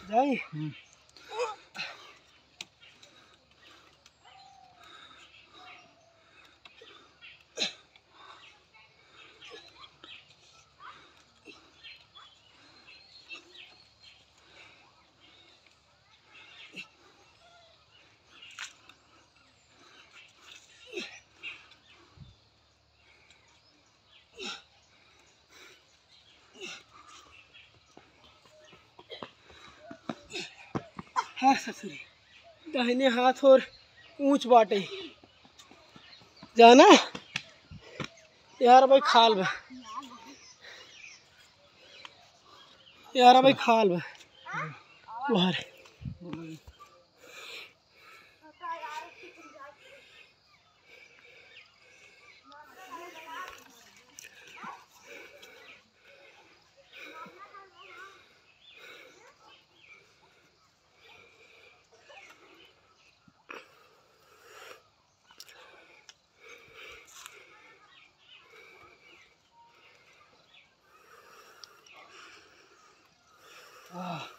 जाई हाँ ससुरी दाहिने हाथ और ऊंच बाटे जाना यार भाई खाल बा यार भाई खाल बा बाहर Ah.